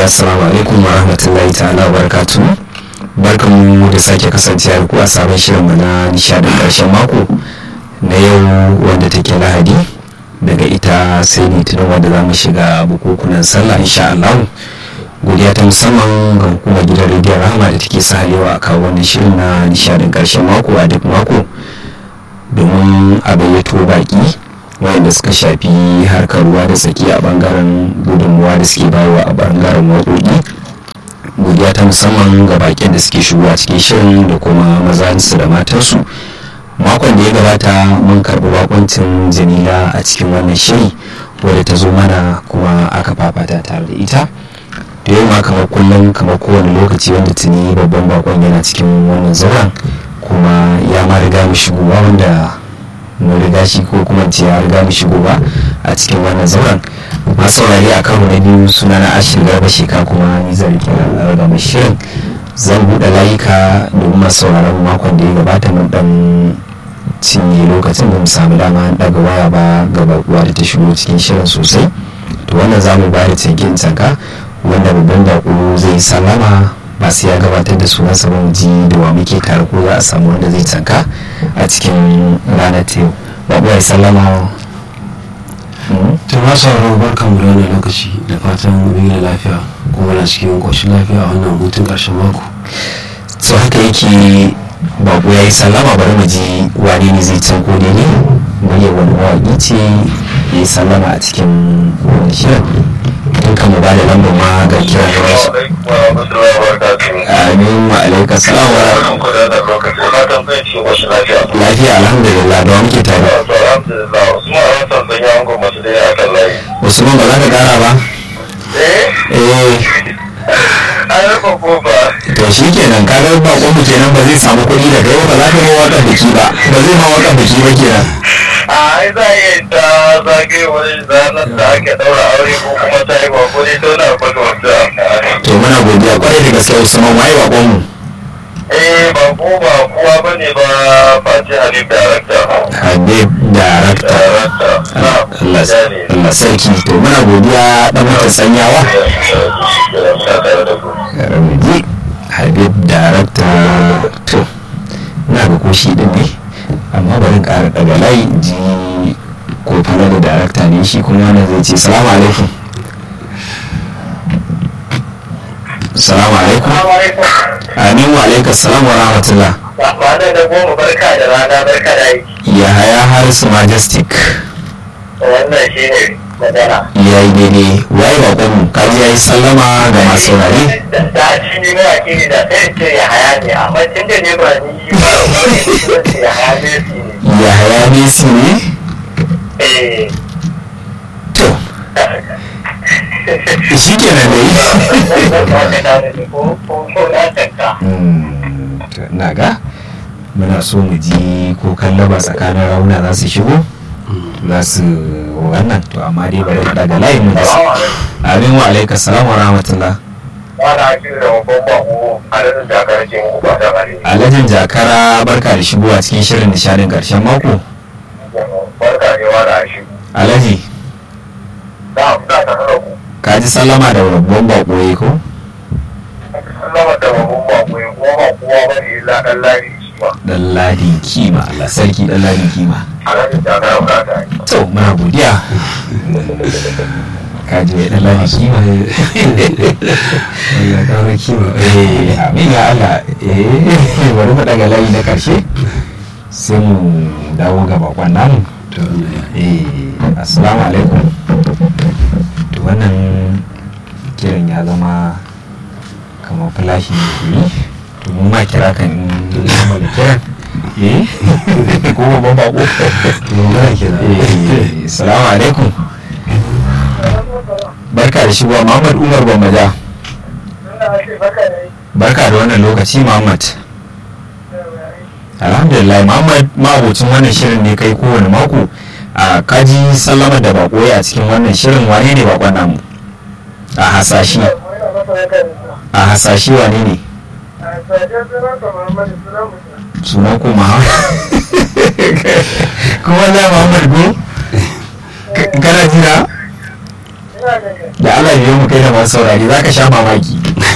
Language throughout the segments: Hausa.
assalamu alaikum wa rahmatullahi ta'ala wa barakatu barkanmu da sake kasancewa ku a sabon shirinmu na nishadin karshen mako na yau wanda take lahadi daga ita sai litinin wanda za mu shiga bukukunan sallah insha Allah godiya ta musamman ga hukumar gidan rediyon rahama da take sahalewa a kawo wannan shirin na nishadin karshen mako a duk mako domin a bayyato baki wanda suka shafi harkar ruwa da tsaki a bangaren gudunmuwa da suke bayarwa a bangaren waƙoƙi godiya ta musamman ga baƙin da suke shigowa cikin shirin da kuma mazansu da matansu makon da ya gabata mun karɓi bakoncin jamila a cikin wannan shiri wadda ta zo mana kuma aka fafata tare da ita da yau ma kamar kullum kamar kowane lokaci wanda tuni babban bakon yana cikin wannan zauren kuma ya ma riga mu shigowa wanda mun riga shi ko kuma ce ya riga mu shigo ba a cikin wannan zauren masu saurari a karo na biyu suna na ashir garba sheka kuma ni zan rike da mai shirin zan buɗe layuka domin masu sauraron makon da ya gabata mun dan cinye lokacin da mu samu dama daga waya ba ga bakuwa da ta shigo cikin shirin sosai to wannan za mu ba da cikin tanka wanda babban bako zai sallama ba sai ya gabatar da sunansa ba mu ji da wa muke tare ko za a samu wanda zai tanka a cikin ranar ta yau babu ya sallama ta ma sauraro barkan mu da wannan lokaci da fatan mun yi lafiya kuma na cikin koshin lafiya a wannan hutun karshen mako so haka yake babu ya yi sallama bari mu ji wani ne zai can ko ne muryar wani mawaƙi ce ya yi sallama a cikin wani shirin in kan mu ba da lambar ma ga kiran da wasu amin wa alaika salam wa lafiya alhamdulillah da wa muke tare usman ba za ka kara ba eh to shi kenan ka ga bakon mu kenan ba zai samu kuɗi da kai ba za ka yi wakan biki ba ba zai ma wakan biki ba kenan a za a iya ta zagaye wani zanen da ake daura aure ko kuma ta yi bako ne to na kwata wata to muna godiya kwarai da gaske usman waye bakon mu eh bako ba kowa ba ne ba face habib darakta habib darakta darakta na Allah Allah sarki to muna godiya dan mata sanyawa Ramiji habib darakta to ina ga ko shi din ne amma bari ƙara daga layi ji ko fara da darakta ne shi kuma wannan zai ce salamu alaikum salamu alaikum amin wa alaikum salam wa rahmatullah ba da da goma barka da rana barka da aiki ya haya harisu majestic wannan shi ne magana ya yi daidai waye bakon mu kaji ya yi sallama ga masu saurare da shi ne mawaƙi ne da sai ce ya haya ne amma tun da ne ba ni ba wani ce ya haya ne shi ne ya haya messi ne eh to shi kenan da yi na ga muna so mu ji ko kallaba tsakanin rauna za su shigo za su wannan to amma dai bari mu daga layin mu da su amin wa alaika salam wa rahmatullah alhajin jakara barka da shigowa cikin shirin nishadin karshen mako alhaji ka ji sallama da babban bakoye ko dan ladi kima Allah sarki dan ladi kima to muna godiya ka ji dan ladi kima ya kara kima eh amin ya Allah eh bari mu daga layi na karshe sai mu dawo ga bakon namu to wannan ya eh assalamu alaikum to wannan kiran ya zama kamar flashi ne ke yi to mun ma kira kan in zama da kiran eh ko babban bako magana kenan eh assalamu alaikum barka da shigowa muhammad umar gwammaja barka da wannan lokaci muhammad alhamdulillah muhammad mabocin wannan shirin ne kai kowane mako a kaji sallama da bako a cikin wannan shirin wane ne bakon namu a hasashi a hasashi wane ne sunan ku muhammad kuma na muhammad go kana jira da Allah biyo mu kai da masu saurari za ka sha mamaki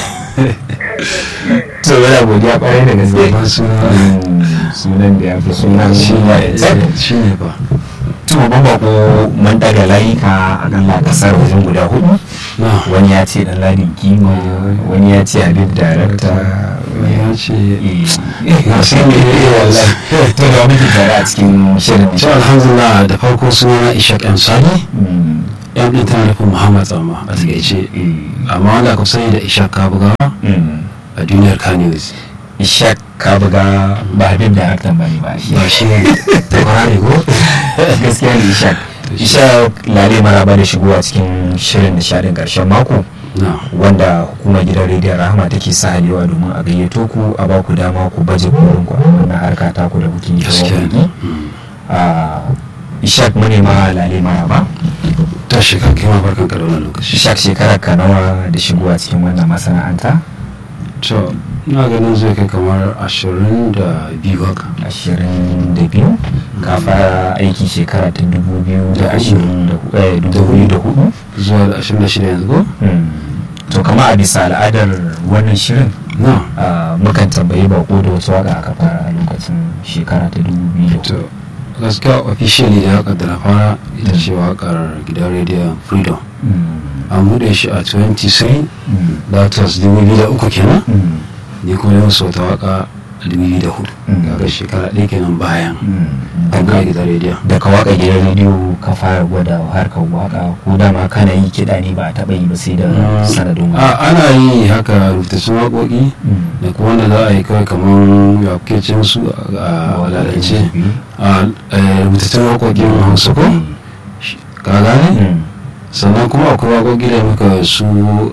to yana godiya kwarai da gaske babban suna sunan da ya fi sunan shi ne tsab shi ne ba to babban bako mun daga layuka a kan kasar wajen guda hudu na wani ya ce dan ladin kima wani ya ce habib darakta ya ce na san me ne wallahi to da muke tare a cikin shirin to alhamdulillah da farko suna ishaq m sani Mm, yan ɗin tana nufin muhammad tsama a takaice mm, amma wanda aka fi sani da ishaq kabugawa mm. a duniyar kanews ishak ka buga ba habib daraktan ba ne ba shi ba shi ne da kwarare ko gaskiya ne ishak ishak lale maraba da shigowa cikin shirin nishadin karshen mako na wanda hukumar gidan rediyon rahama take sa halewa domin a gayyato ku a ba ku dama ku baje kolin ku a wannan harka ta ku da kuke yi ta gaskiya waƙoƙi. ne Mm. Ah, ishak mu ne ma lale maraba ta shekar kai ma barkan ka da wannan lokaci ishak shekarar ka nawa da shigowa cikin wannan masana'anta to ina ganin zai kai kamar ashirin da biyu haka ashirin da biyu ka fara aiki shekara ta dubu biyu da ashirin da hu- eh, dubu biyu da hudu zuwa da ashirin da shida yanzu ko Hmm. to kama a bisa al'adar wannan shirin na ah, mukan tambayi bako da wasu waka aka fara a lokacin shekara ta dubu biyu da to hudu gaskiya officially da haka da na fara ita ce wakar gidan rediyon freedom Hmm. an buɗe shi a 23 Hmm. that was 2003 kenan Hmm. ni kuma yau sau ta waka 2004 Mm. kaga shekara ɗaya kenan bayan Hmm. an Daga- buɗe gidan rediyon da ka waka gidan rediyo ka fara gwada harkar waka ko dama kana yi kiɗa ne ba a taɓa yi ba sai da sanadin a waka ana yi haka rubutattun waƙoƙi Hmm. da kuma wanda za a yi kawai kamar ya kuke ce musu a walalance a eh, rubutattun waƙoƙin hausa ko ka gane Hmm. sannan kuma akwai waƙoƙi da muka su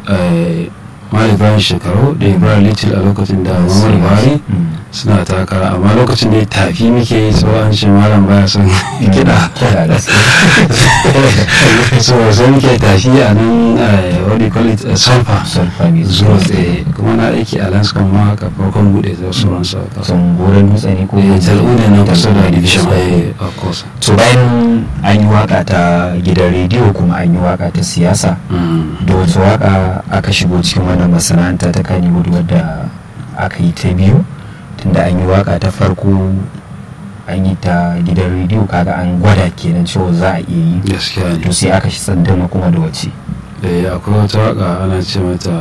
mali bayan shekaru da ibrahim little a lokacin da muhammadu buhari Hmm. suna takara amma lokacin da tafi muke yi tsohon shi malam baya son kiɗa kiɗa gaskiya so sai muke tafi a nan eh, what do you call it eh, sulfa sulfa ne zuwa tsaye kuma na aiki a lanskan ma haka farkon buɗe da sauran sa son goron dutse ne ko tal'u ne na kusa da division Eh, eh, of course to bayan an yi waka ta gidan rediyo kuma an yi waka ta siyasa Mm. da wata waka aka shigo cikin wannan masana'anta ta kaniwood wadda aka yi ta biyu tunda an yi waka ta farko an yi ta gidan rediyo kaga an gwada kenan cewa za a iya yi gaskiya ne to sai aka shi tsandama kuma da wace eh akwai wata waka ana ce mata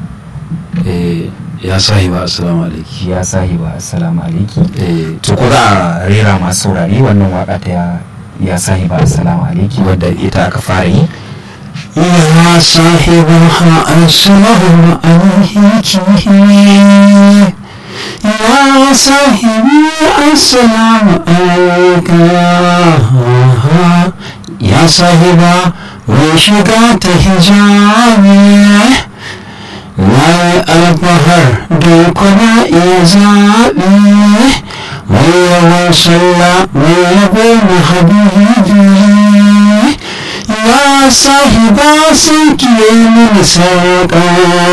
eh ya sahi ba assalamu alaikum ya sahiba assalamu alaiki eh to ko za a rera masu saurari wannan waka ta ya ya sahiba assalamu alaiki wadda ita aka fara yi يا صاحبها السلام عليك يا صاحبي السلام عليك يا صاحبا وشقات حجابي لا البحر دوكنا إزابي ويا صلى ويا بين حبيبي ya sahiba sun kiye mini sarƙa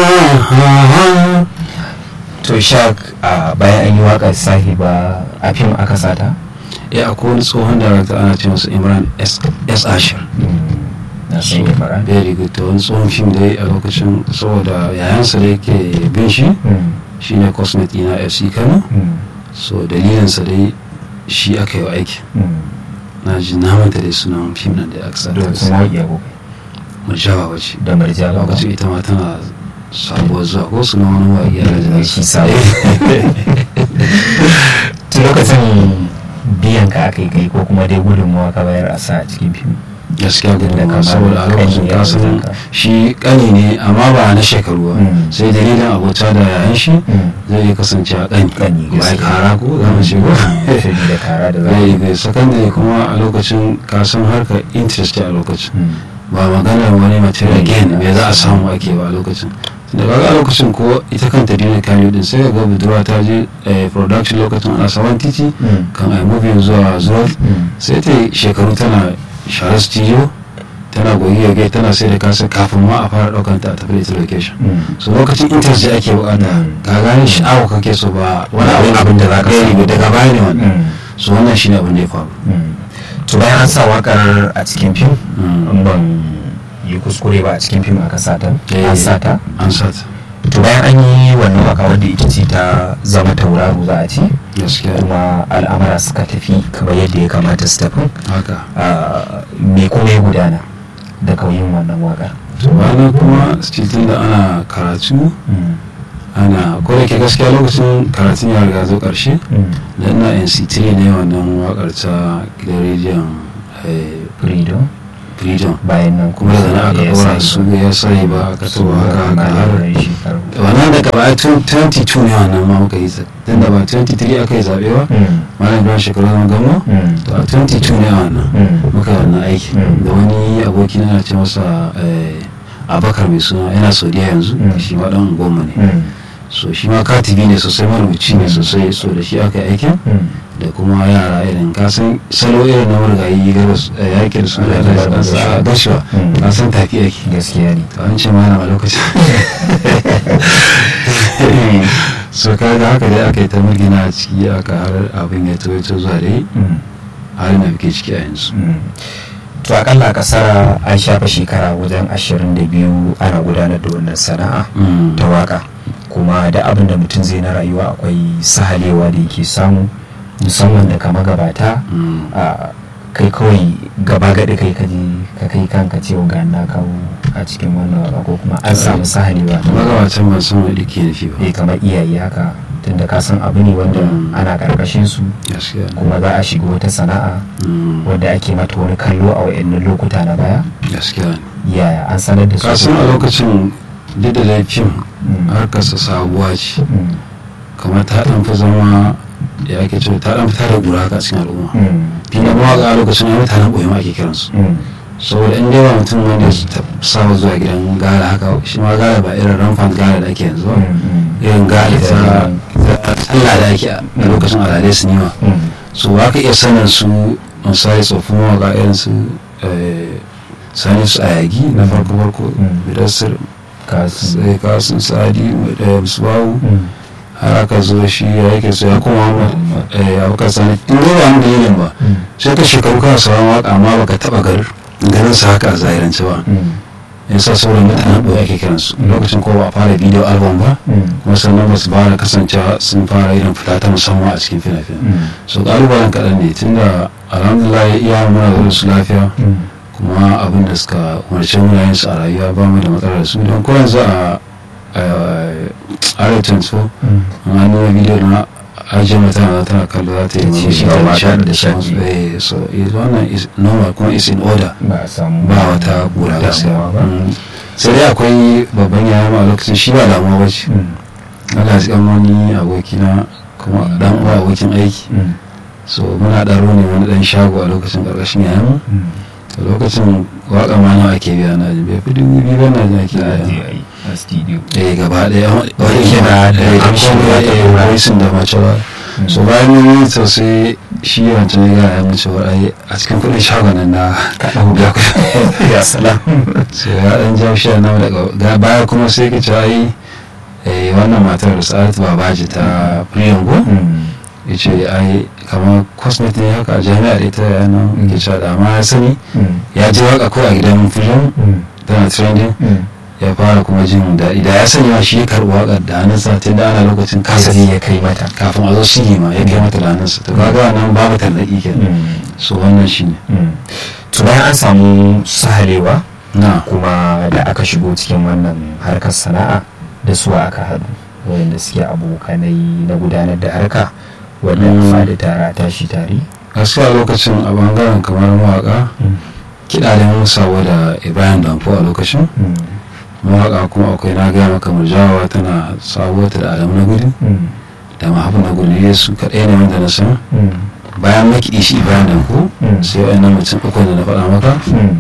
to shak a bayan an yi wakar sahiba a fim aka sata ya akwai wani tsohon darakta ana ce masa imran s S. ashir na san yi fara very good to wani tsohon fim da ya yi a lokacin saboda yayansa da yake bin shi shine cosmet ina fc kano so dalilinsa dai shi aka yi wa aiki na ji na manta dai sunan fim nan da aka sa da sun waƙi abu murjawa wace da marja ba lokacin ita ma tana sabuwar zuwa ko sunan wani waƙi a da shi sabo tun lokacin biyan ka aka yi kai ko kuma dai gudunmawa ka bayar a sa a cikin fim gaskiya Da gudun kamar saboda a lokacin ƙani ya kasan wajenka. shi kani ne amma ba na shekaru ba Mm. sai dalilin abota da yayan shi Mm. zai iya kasance a kani Ƙani, ba gaskiya. kara ko za mu ce ko da kara da zai zai bai sakandare kuma a lokacin kasan harkar interest a lokacin Mm. ba maganar wani material Mm. gain me za a samu ake ba a lokacin da kaga a lokacin ko ita kanta dina kano din sai ga budurwa ta je eh, production lokacin ana saman titi Mm. kan ai movie zuwa zuwa Mm. sai ta yi shekaru tana share studio tana goyi gai tana sai da kasa kafin ma a fara daukan ta a tafi da ita location Mm. so lokacin interest da ake bukata Mm. ka gane sha'awa kake so ba wani Ba abin da za ka Eh, samu. daga baya ne wannan Mm. so wannan shine abin da ya faru Mm. to bayan an sa wakar a cikin fim Mm. in ban yi kuskure ba a cikin fim aka sata Eh. an sata an sata to bayan an yi wannan waka wadda ita ce ta zama tauraro za a ce gaskiya kuma al'amara suka tafi kamar yadda ya kamata su tafi haka Ah, me kuma ya gudana da kauyin wannan waka to bayan kuma still da ana karatu ana ko da ke gaskiya lokacin karatun ya riga zo karshe da ina nc3 ne wannan wakar ta gidan rediyon eh, freedom freedom bayan nan kuma daga nan aka ya kora sai su ba. ya sai ba aka su tuba haka haka har shekaru wannan daga baya tun 22 ne wannan ma muka yi tun da ba 23 aka yi zaɓe ba Mm. malam ibrahim shekaru zama gama Mm. to a 22 ne wannan Mm. muka yi wannan aiki Mm. da wani aboki na ce masa eh, abakar mai suna yana saudiya yanzu Mm. shi ma dan goma ne Mm. so shi ma katibi ne sosai marubuci ne Mm. sosai so da shi aka yi aikin Mm. da kuma yara irin kasan salo irin na marigayi ga yakin su da Mm. da sa gashuwa Mm. kasan tafi ake gaskiya ne to an ce ma yana a lokacin so kaga haka dai aka yi ta murgina a ciki aka har abin ya tawaito zuwa dai Mm. halin da muke ciki a yanzu Mm. to akalla a kasar an shafa shekara wajen 22 ana gudanar da wannan sana'a Mm. ta waka kuma da abin da mutum zai na rayuwa akwai sahalewa da yake samu musamman da kama gabata Mm. a kai kawai gaba gaɗi kai kaje ka kai kanka cewa ga na kawo a cikin wannan waka ko kuma an samu sahalewa ta waka. magabatan ban san wani ke nufi ba eh kamar iyaye haka tunda ka san abu ne wanda Mm. ana karkashin su gaskiya ne. kuma za a shiga wata sana'a Mm. wadda ake mata wani kallo a wayannan lokuta na baya gaskiya ne yaya an sanar da su kasan a lokacin duk da laifin Mm. harkarsa sabuwa ce Mm. kamar ta dan fi zama ya ake cewa ta dan fita da gura haka a cikin al'umma Mm. tunda mawaƙa a lokacin ya mutanen ɓoye ma ake kiransu Mm. saboda in dai ba mutum wanda ya ta- saba zuwa gidan gara haka shi ma gara ba irin ramfan gara da ake yanzu ba Mm. irin gara ta ta sallah da ake a a lokacin al'adai su nima Mm. so ba ka iya sanin su misali tsoffin mawaƙa irin su eh, sani su ayagi na farko farko Mm. bidassar kasu sai kasun sadi da musbahu Mm. har aka zo shi ya yake so ya kuma ya baka sani in dai ba mu dalilin ba Mm. sai ka shekaru kana sauran waka amma baka taba gar ganin sa haka a zahirance ba Mm. yasa sauran mutanen ɓoye ake kiransu Mm. lokacin ko ba a fara bidiyo album ba Mm. kuma sannan ba su fara kasancewa sun fara irin fita ta musamman a cikin fina-finai Mm. so ƙalubalen kaɗan ne tunda alhamdulillah iya muna da su lafiya Mm. kuma abin da suka umarci muna yin su a rayuwa ba mu da matsalar su don ko yanzu a r24 Mm. amma nuna bidiyo na ajiye mata na tana kallo za ta yi Ta ce murmushi ga ta mata nishadi da da sauransu shaƙi. Eh, so is- wannan is normal kuma is in order ba a samu ba wata kura gaskiya damuwa ba Mm. sai dai akwai babban yaya ma a lokacin shi ba damuwa ba ce Mm. Allah ya wani abokina kuma dan uwa abokin aiki Mm. so muna ɗaro ne wani ɗan shago a lokacin ƙarƙashin yayan Mm. a lokacin waƙa ma nawa ake biya na jin bai fi dubu biyu ba na jin ake za a je biya a yi a studio eh gaba ɗaya wani Yake na da eh, amshin kuma da ta eh, dora. voicing da mace ba Mm. so bayan mun yi to sai shi wancan ya gaya mun cewa ai a cikin kuɗin shagon nan na ɗau. biya kuɗi ya salam so ya ɗan ja shi na daga ga baya kuma sai ka ce ai eh, wannan matar da sa'adatu babaji ta priyango Mm. ya ce ai kamar cosmet ne haka a jami'ar ita yana Mm. ke cewa da amma ya sani Mm. ya ji waka ko a gidan film Mm. tana trending Mm. ya fara kuma jin daɗi da ya sani ma shi ya karɓi waƙar da hannunsa tun da ana lokacin kasa Kasafi ya kai mata kafin a zo shiri ma ya kai mata da hannunsa to kaga nan babu tarnaƙi kenan Mm. so wannan shi ne Mm. to bayan an samu sahalewa na kuma da aka shigo cikin wannan harkar sana'a da su aka haɗu wanda suke abokanai na gudanar da harka wanda Mm. fadi tara tashi tare gaskiya lokacin a bangaren kamar mawaƙa kiɗa da mun sabo da ibrahim danfo a lokacin Mm. mawaƙa kuma akwai na gaya maka murjawa tana sabo ta da adamu na gudu Mm. da mahaifin na gudu yesu kaɗai ne wanda na san Mm. bayan makiɗi shi ibrahim danfo Mm. sai wa'annan mutum uku da na faɗa maka Mm.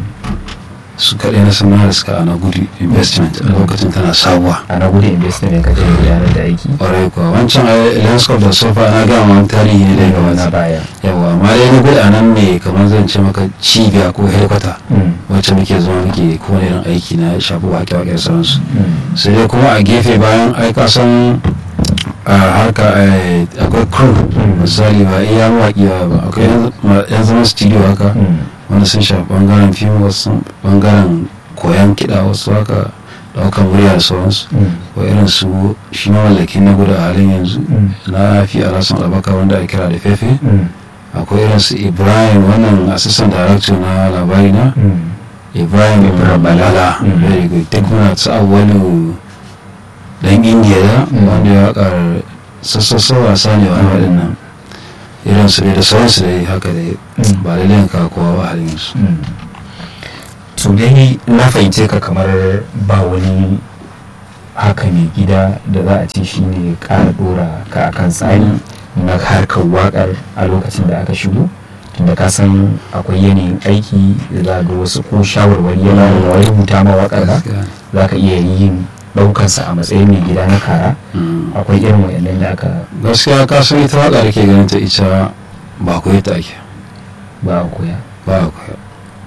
su kaɗai na san da suka ana gudu investment a lokacin tana sabuwa a na gudu investment ka je gudanar da aiki ƙwarai kuwa wancan a landscape da sofa na gama wani tarihi ne daga na wani baya yawa amma dai na gudu a nan ne kamar zan ce maka cibiya ko helikwata Mm. wacce muke zama muke kowane irin aiki na shafi wake-wake da sauransu Mm. sai dai kuma a gefe bayan ai ka san a harka eh, akwai crew Mm. misali ba iya mawaƙi ba akwai yan- ma- yan zaman studio haka Mm. wanda sun shafi bangaren fim wasu bangaren koyan kiɗa wasu haka ɗaukar murya da sauransu ko irin su shi mawallakin na gudu a halin yanzu na fi alasan albaka wanda ake kira da fefe akwai irin su ibrahim wannan assistant director na labari na ibrahim Ibrahim balala Mm. very good duk muna su awwalu dan indiya da wanda ya wakar sassasa wasa ne wani waɗannan irin su ne da sauransu dai haka dai Mm. ba da ka kowa ba halin yanzu to dai na fahimce ka kamar ba wani haka mai gida da za a ce shi ne ƙara ɗora ka akan tsari na harkar waƙar a lokacin da aka shigo tunda ka san akwai yanayin aiki da za ga wasu ko shawarwari yana da wani rubuta ma waƙar ba za ka iya yin ɗaukansa a matsayin mai gida na kara Mm. akwai irin wayannan da aka gaskiya ka san ita waka da ke ganin ta ita ba koyi ta ake ba a koya ba a koya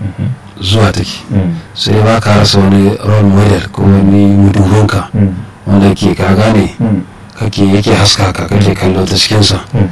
zuwa take Mm. sai ba ka rasa wani role model ko wani mudurunka Mm. wanda ke ka gane Mm. kake yake haska ka kake kallo ta cikinsa Mm.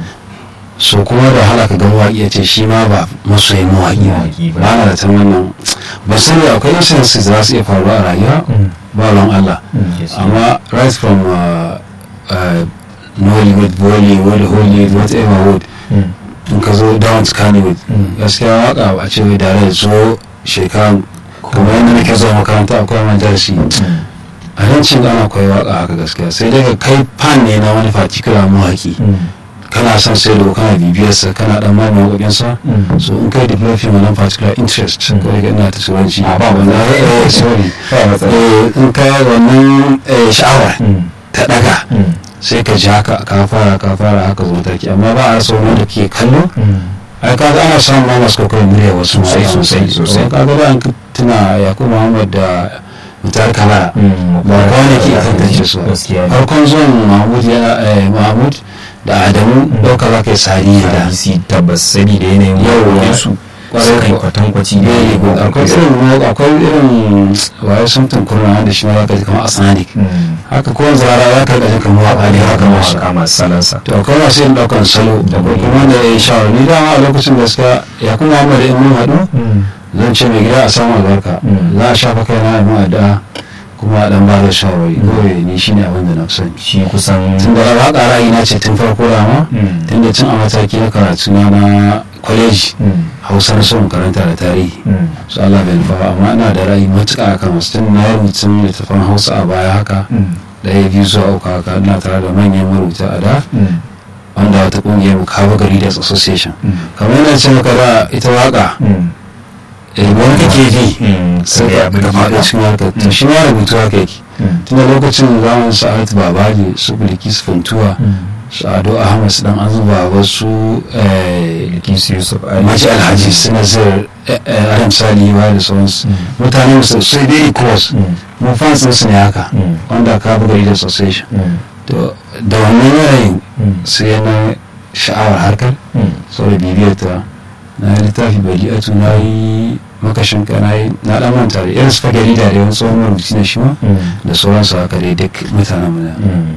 so kuma da hala ka ga mawaƙi ya ce shi ma ba masoyin mawaƙi Mawaƙi ba. ba na da ta wannan ba sani akwai incidences da za su iya faruwa a rayuwa Mm. ba ran Allah Mm. Yes. amma right from uh, uh, Nollywood, Bollywood, Hollywood, whatever wood Mm. in ka zo down to Kannywood Mm. gaskiya waka ba ce wai da rai zo shekaran kamar yadda nake zuwa makaranta akwai man darasi Mm. a nan cin ana koyi waka haka gaskiya sai dai ka kai fan ne na wani particular mawaki Mm. kana son sai da kana bibiyarsa kana dan mamaye wakokinsa Mm. so in kai developing wannan particular interest Mm. ko daga ina ta turanci Ah, ba wannan matsala. eh, sorry Ba matsala. Eh, in kai wannan eh, sha'awar Mm. ta daga Mm. sai ka ji haka ka fara ka fara haka zo mataki amma ba a rasa wani da ke kallo Mm. ai ka ga ana samun ma masu kokarin murya wasu Sosai, ma sosai, sosai. ka ga da an tuna yakubu muhammad da mutar kamara Mm. ba kawai ke tantance su ba. Gaskiya ne. farkon zuwan mahmud ya eh, mahmud da adamu Mm. ɗauka za ka yi sari da hadisi tabbas sani da yanayin Yau, waƙoƙin su kwarai su kai kuwa. kwatankwaci da very good yanayin akwai waƙoƙin su. irin akwai irin waye sun tunkurna wanda shi ma za ka ji kamar asanadik Mm. haka kowane zara za ka rika jin kamar waƙa ne haka masu mawaƙa masu salansa to akwai masu yin ɗaukan salo da Daban. kuma da ya yi shawar ni dama a lokacin gaskiya ya kuma muhammad in mun haɗu Mm. zan ce mai gida a samu albarka Mm. za a shafa kai na yi addu'a kuma a dan ba da shawarwari kawai ni shine abin da na fi sani shi kusan tun da rawa ƙara na ce tun farko dama Mm. tun da tun a mataki na karatu na na kwaleji Mm. hausa na son karanta da tarihi Mm. su Allah bai nufa ba amma ina da ra'ayi matuƙa a kan wasu tun na yi rubutun littattafan hausa a baya haka Mm. ɗaya biyu zuwa uku haka ina tare da manyan marubuta a da Mm. wanda wata ƙungiyar mu kawo gari da association Mm. kamar yana ce maka da ita waka Mm. eh, wani kake ji Mm. sai Sai ka abin ka faɗi da- cikin harkar to Mm. shi ma rubutu haka yake Mm. tun da lokacin zamanin sa'ad babaji su bilkis funtuwa Mm. su ado ahmad su dan azuba wasu eh, Bilkisu Yusuf Ali. maji alhaji su nazir adam sali ba da sauransu Mm. mutane musu sai dai cross Mm. mun fansin su ne haka Mm. wanda ka buga da association Mm. to da wannan yanayin Mm. sai na sha'awar harkar Mm. saboda bibiyar ta na yi littafi bali'atu na yi makashin ka na yi na dan manta da irin su fagari da wani tsohon marubuci na shi ma Mm. da sauransu haka dai duk mutanen mu na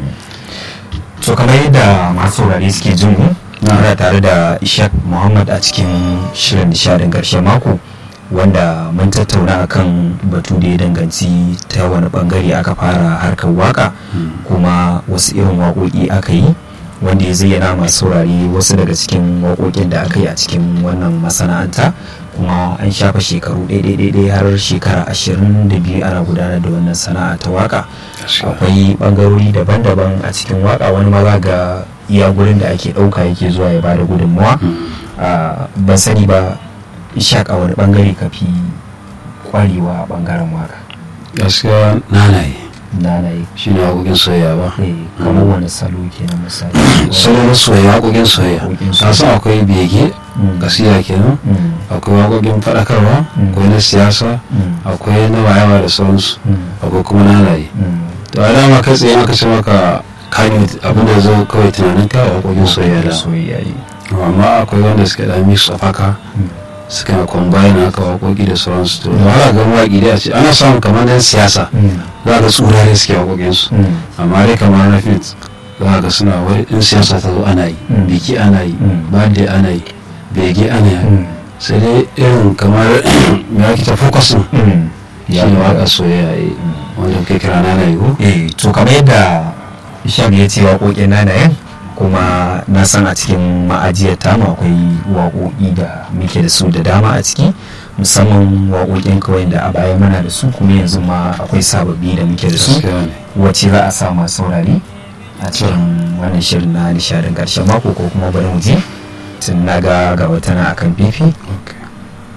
to kamar yadda masu saurare suke jin mu Na. muna tare da ishaq muhammad a cikin shirin nishadin karshen mako wanda mun tattauna akan batu da ya danganci ta wani bangare aka fara harkar waka kuma wasu irin waƙoƙi aka yi wanda ya zayyana masu saurare wasu daga cikin waƙoƙin da aka yi a cikin wannan masana'anta kuma an shafa shekaru ɗaiɗaiɗaiɗai har shekara ashirin da biyu ana gudanar da wannan sana'a ta waka akwai bangarori daban-daban a cikin waka wani maza ga iya gurin da ake ɗauka yake zuwa ya bada gudunmuwa Ah, ban sani ba ishaq a wani bangare ka fi kwarewa a bangaren waka gaskiya nanaye na na yi shi ne waƙoƙin soyayya ba eh, kamar wani salo ke na misali salon soyayya waƙoƙin soyayya Waƙoƙin ka san akwai bege Mm. kasida kenan Mm, akwai waƙoƙin faɗakarwa Mm. akwai na siyasa mm, akwai na wayewa da sauransu mm, akwai kuma nanaye mm. to a dama kai tsaye aka ce maka kani abin da zo kawai tunanin ka waƙoƙin soyayya da soyayya yi amma akwai wanda suka da mix of haka Mm. suka na combine haka waƙoƙi da sauransu to da wahala ga mawaƙi da a ce ana samun kamar dan siyasa Mm, za ga tsurare suke waƙoƙinsu mm, amma dai kamar na fit za ga suna wai in siyasa ta zo ana yi Mm. biki ana yi Mm. birthday ana yi bege ana yi mm, sai dai irin kamar me ake ta focusin mm, shi ne waƙar soyayya eh, wanda kai kira na na yiwu eh to kamar yadda isham ya ce waƙoƙin nanayen kuma na san a cikin ma'ajiyar tamu akwai waƙoƙi da muke da su da dama a ciki musamman waƙoƙin kawai da a baya muna da su kuma yanzu ma akwai sababbi da muke da su gaskiya ne wacce za a sa masu saurari a cikin wannan shirin na nishadin ƙarshen mako ko kuma bari mu je tun na ga gaba tana akan fifi